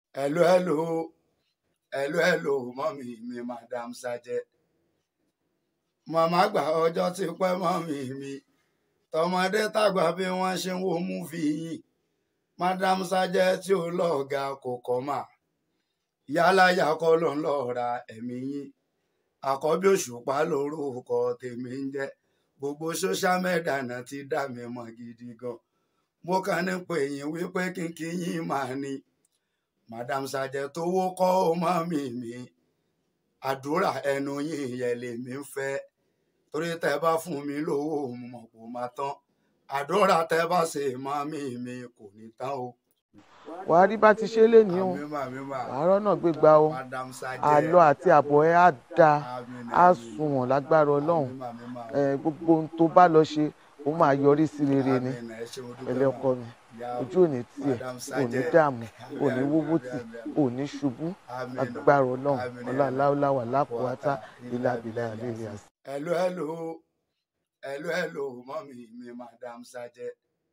hello hello hello hello mọ́mì mi madam sajẹ màmá gbà ọjọ́ ti pẹ́ mọ́mì mi tọmọdé tàgbà bí wọ́n ṣe ń wo múfì yìí madam sajẹ tí ó lọ́ọ̀gá kò kọ́ mà yálàyà kọ́ ló ń lọ́ọ́ ra ẹ̀mí yín àkọ́bí òṣùpá lórúkọ tèmi ń jẹ́ gbogbo social media náà ti dá mi mọ̀ gidi gan mo kàn ní pé yín wípé kínkín yín máa ní madam sajẹ tó wó kọ́ ó mọ́ mi mi àdúrà ẹnu yín yẹn lèmi ń fẹ́ torí tẹ́ bá fún mi lówó mo mọ̀ kó máa tán àdúrà tẹ́ bá ṣe mọ́ mi mi kò ní tán o. wàá rí bá ti ṣe lé ní o àmì mà mí mà àárọ̀ náà gbégbá o madam sajẹ àlọ́ àti àbọ̀ ẹ á da àmì ni, á àmì ni. sunwọ̀n lágbára ọlọ́run àmì mà mí mà ẹ, gbogbo ohun tó bá lọ ṣe ó máa yọrí sí rere ni àmì nà, ẹ ṣé mo dúpẹ́ ẹlẹ́ mà. ọkọ mi Ìyá ojú òní tiẹ̀ Madam òní Sajẹ. dààmú òní Àmín, wówó àmín, tì àmín, àmín. òní ṣubú Àmín. agbára ọlọ́run Àmín. ọláláwà lákòótá ilá bìlà àlèlè àṣà. hello hello hello hello mọ́mì mi madam sajẹ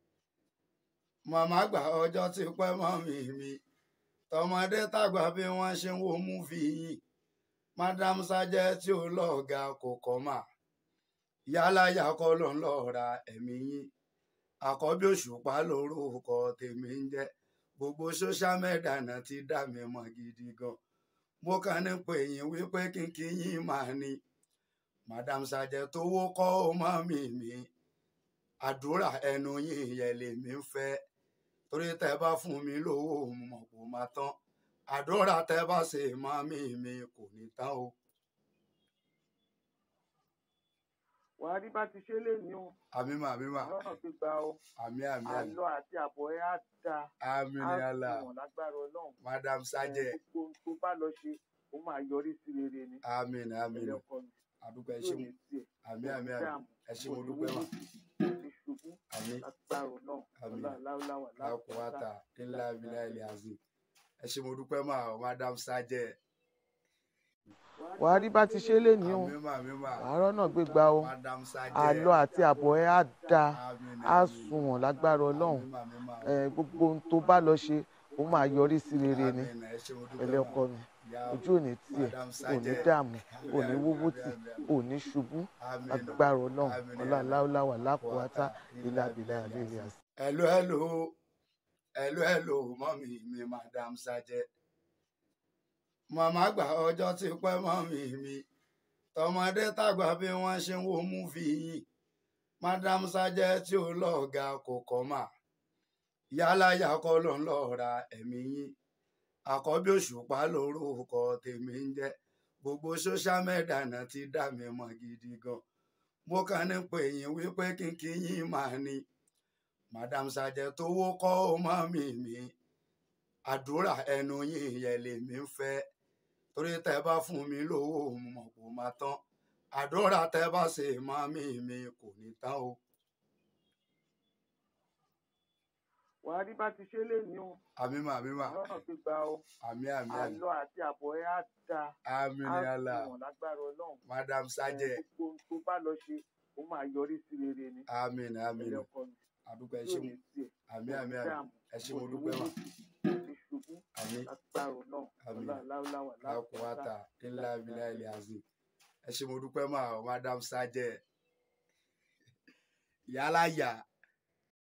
màmá gbà ọjọ́ ti pẹ́ mọ́mì mi tọmọdé tàgbà bí wọ́n ṣe ń wo múfì yìí madam sajẹ tí ó lọ́ọ̀gá kò kọ́ mà yálàyà kọ́ ló ń lọ́ọ́ ra ẹ̀mí yín àkọ́bí òṣùpá lórúkọ tèmi ń jẹ́ gbogbo social media náà ti dá mi mọ̀ gidi gan mo kàn ní pé yín wípé kínkín yín máa ní madam sajẹ tó wó kọ́ ó mọ́ mi mi àdúrà ẹnu yín yẹn lèmi ń fẹ́ torí tẹ́ bá fún mi lówó mo mọ̀ kó máa tán àdúrà tẹ́ bá ṣe mọ́ mi mi kò ní tán o. wàá rí bá ti ṣe lé ní o àmì mà àmì mà àárọ̀ náà gbégbá o àmì àmì àmì àlọ́ àti àbọ̀ ẹ á da àmì á ni àlà sunwọ̀n lágbára ọlọ́run madam sajẹ ẹ, gbogbo ohun tó bá lọ ṣe ó máa yọrí sí rere ni àmì ni àmì ni ẹlẹ́ ọkọ mi àdúgbò ẹ ojú ṣé òní mo tiẹ̀ àmì àmì àmì dààmú ẹ ṣé mo dúpẹ́ mà òní ṣubú àmì agbára ọlọ́run Àmín. ọláláwà lákòótá ńlá abilà ilẹ̀ àzì ẹ ṣé mo dúpẹ́ mà madam sajẹ wàá rí bá ti ṣe lé ní o àmì mà àmì mà àárọ̀ náà gbégbá o madam sajẹ àlọ́ àti àbọ̀ ẹ á da àmì ni, á àmì ni. sunwọ̀n lágbára ọlọ́run àmì mà àmì mà ẹ, gbogbo ohun tó bá lọ ṣe ó máa yọrí sí rere ni àmì nà, ẹ ṣé mo dúpẹ́ ẹlẹ́ mà. ọkọ mi Ìyá ojú òní tiẹ̀ Madam òní Sajẹ. dààmú òní Àmín, wówó àmín, tì àmín, àmín. òní ṣubú Àmín. agbára ọlọ́run Àmín. ọláláwà lákòótá ilá bìlà àlèlè àṣà. hello hello hello hello mọ́mì mi madam sajẹ màmá gbà ọjọ́ ti pẹ́ mọ́mì mi tọmọdé tàgbà bí wọ́n ṣe ń wo múfì yìí madam sajẹ tí ó lọ́ọ̀gá kò kọ́ mà yálàyà kọ́ ló ń lọ́ọ́ ra ẹ̀mí yín àkọ́bí òṣùpá lórúkọ tèmi ń jẹ́ gbogbo social media náà ti dá mi mọ̀ gidi gan mo kàn ní pé yín wípé kínkín yín máa ní madam sajẹ tó wó kọ́ ó mọ́ mi mi àdúrà ẹnu yín yẹn lèmi ń fẹ́ torí tẹ́ bá fún mi lówó mo mọ̀ kó máa tán àdúrà tẹ́ bá ṣe mọ́ mi mi kò ní tán o. wàá rí bá ti ṣe lé ní o àmì mà àmì mà àárọ̀ náà gbégbá o àmì àmì àmì àlọ́ àti àbọ̀ ẹ á da àmì á ni àlà sunwọ̀n lágbára ọlọ́run madam sajẹ ẹ, gbogbo ohun tó bá lọ ṣe ó máa yọrí sí rere ni àmì ni àmì ni ẹlẹ́ ọkọ mi àdúgbò ẹ ojú ṣé òní mo tiẹ̀ àmì àmì òní àmì dààmú ẹ ṣé mo òní dúpẹ́ mà wówó tì òní ṣubú àmì agbára ọlọ́run Àmín. ọláláwà lákòótá ńlá abilà ilẹ̀ àzì ẹ ṣé mo dúpẹ́ mà madam sajẹ yálà yà